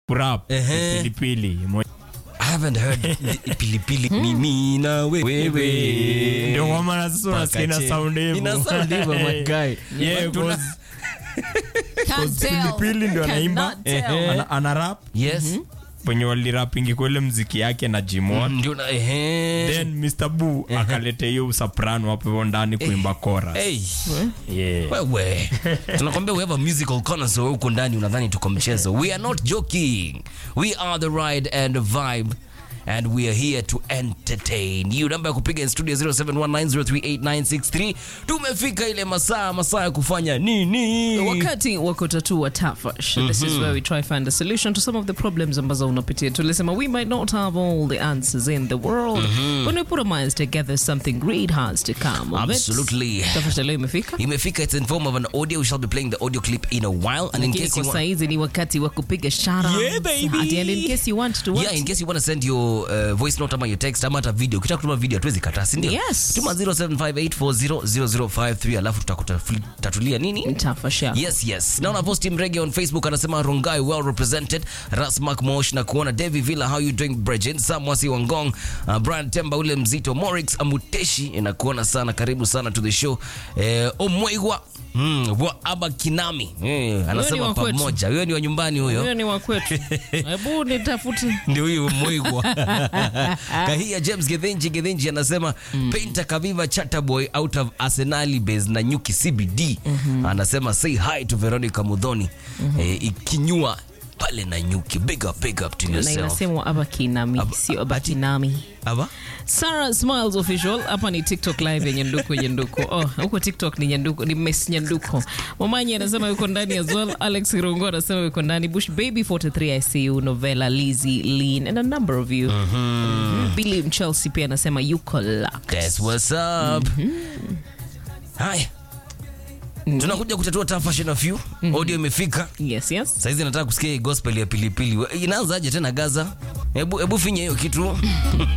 kurap Ehe. pilipili Mo- I haven't heard the- pilipili mimi na wewe ndio kwa maana sasa unasikia ina Pakache. sound hivyo. Ina sound hivyo, my guy. Yeah, Tuna- cause Can't tell. pilipili ndio anaimba Cannot tell. ana, ana rap yes wenye walirapingi kwa ile mziki yake na Jimon ndio na ehe then Mr. Boo akaleta hiyo soprano hapo hivyo ndani kuimba chorus hey yeah. wewe tunakwambia we have a musical connoisseur huko ndani unadhani tuko mchezo we are not joking we are the ride and the vibe and we are here to entertain you namba ya kupiga in studio 0719038963 tumefika ile masaa masaa ya kufanya nini wakati wa kutatua tafash this is where we try find a solution to some of the problems ambazo unapitia tulisema we might not have all the answers in the world when we put our minds together something great has to come of it. Absolutely. tafash leo imefika imefika it's in form of an audio we shall be playing the audio clip in a while and in Lakini case kwa you want saizi ni wakati wa kupiga shoutouts. Yeah, baby. Ati, and in case you want to what? yeah in case you want to send your uh, voice note ama your text ama hata video ukitaka kutuma video hatuwezi kataa si ndio Yes. tuma 0758400053 alafu tutakutatulia nini Tafash yako. yes yes naona posti mrege on facebook anasema rongai well represented rasmak mosh na kuona devi villa how you doing bridget samwasi wangong uh, brian temba ule mzito morix amuteshi nakuona sana karibu sana to the show eh, omweigwa Mm, wa aba kinami eh, wa anasema kwetu. pamoja huyo ni wa nyumbani huyo huyo ni wa kwetu hebu nitafute ndio huyu mwigwa kahia james gedhinji gedhinji anasema painter kaviva chatterboy out of arsenali base na nyuki cbd anasema say hi to veronica mudhoni eh, ikinyua pale na nyuki big up big up to na yourself inasemwa abakinami Aba- sio abakinami aba Sarah Smiles official hapa ni TikTok live ya Nyanduko Nyanduko. Oh, huko TikTok ni Nyanduko, ni Miss Nyanduko. Mamanyi anasema yuko ndani as well. Alex Irungo anasema yuko ndani. Bush Baby 43 ICU, Novella, Lizzy, Lean and a number of you. Mhm. Billy Mchelsea pia anasema yuko locked. that's what's up haya tunakuja kutatua tafashion of you audio imefika Yes, yes. saizi nataka kusikia hii gospel ya pilipili inaanzaje tena gaza hebu hebu finya hiyo kitu